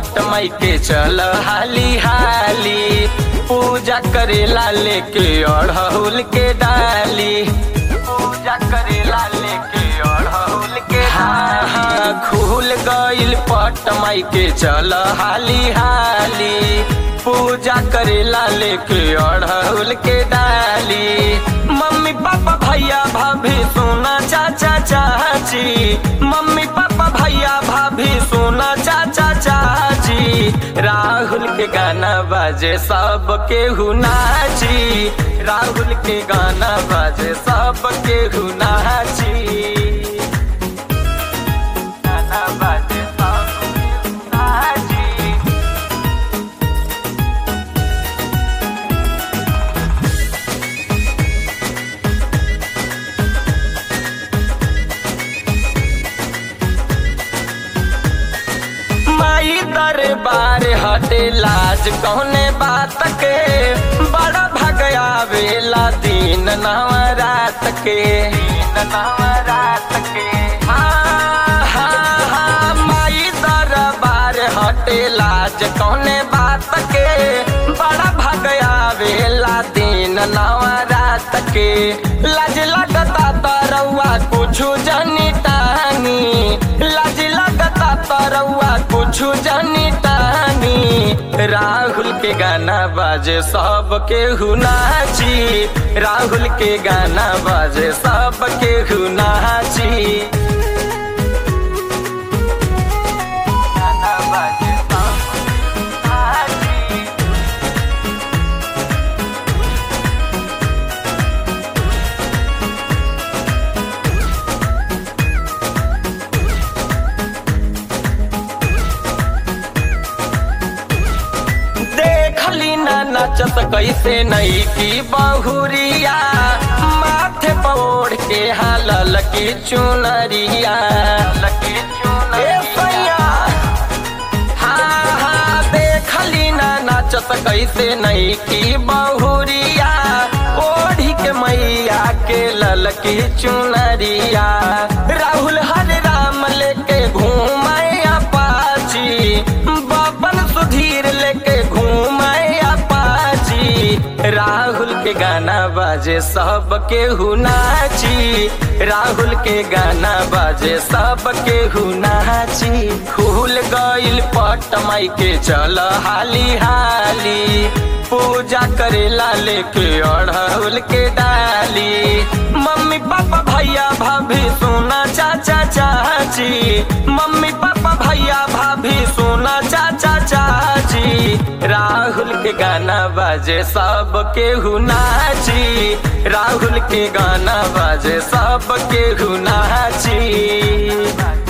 पट माई के चल हाली हाली पूजा करेला लेके अड़हुल के डाली पूजा करेला लेके अड़हुल के हाँ हाँ खुल गइल पट माई के चल हाली हाली पूजा करेला लेके अड़हुल के डाली मम्मी पापा भैया भाभी सोना चाचा चाची मम्मी पापा भैया भाभी सोना चाचा चाची राहुल के गाना बाजे सब के नाची राहुल के गाना बाजे सब के नाची गाना बाजे सब केहू नाची माई दरबार हटे लाज कौने बात के बड़ा भगया वेला दिन नवरात के दिन नवरात के हाँ हाँ हाँ माई दरबार हटे लाज कौने बात के बड़ा भगया वेला दिन नवरात के लाज लगता तरौआ कुछ जनी टानी लाज लगता तरौआ कुछ जनी टानी राहुल के गाना बाजे सब के नाची राहुल के गाना बाजे सब के नाची गाना बाजे सब केहू नाची देखली ना नचत कैसे नई की बहुरिया माथे पौड़ के हालल की चुनरिया लकी चुनरिया हाँ हाँ देखली ना नचत कैसे नई की बहुरिया ओढ़ी के मैया के ललकी चुनरिया राहुल हरे राम लेके घूमे अपाची बबन सुधीर लेके घूमे अपाची राहुल के गाना बाजे सब के नाची राहुल के गाना बाजे सब के नाची खुल गइल पट माई के चल हाली हाली पूजा करेला लेके अड़हुल के डाली मम्मी पापा भैया भाभी सोना चाचा चाची मम्मी पापा भैया भाभी सोना चाचा चाची राहुल के गाना बाजे सब के नाची राहुल के गाना बाजे सब के नाची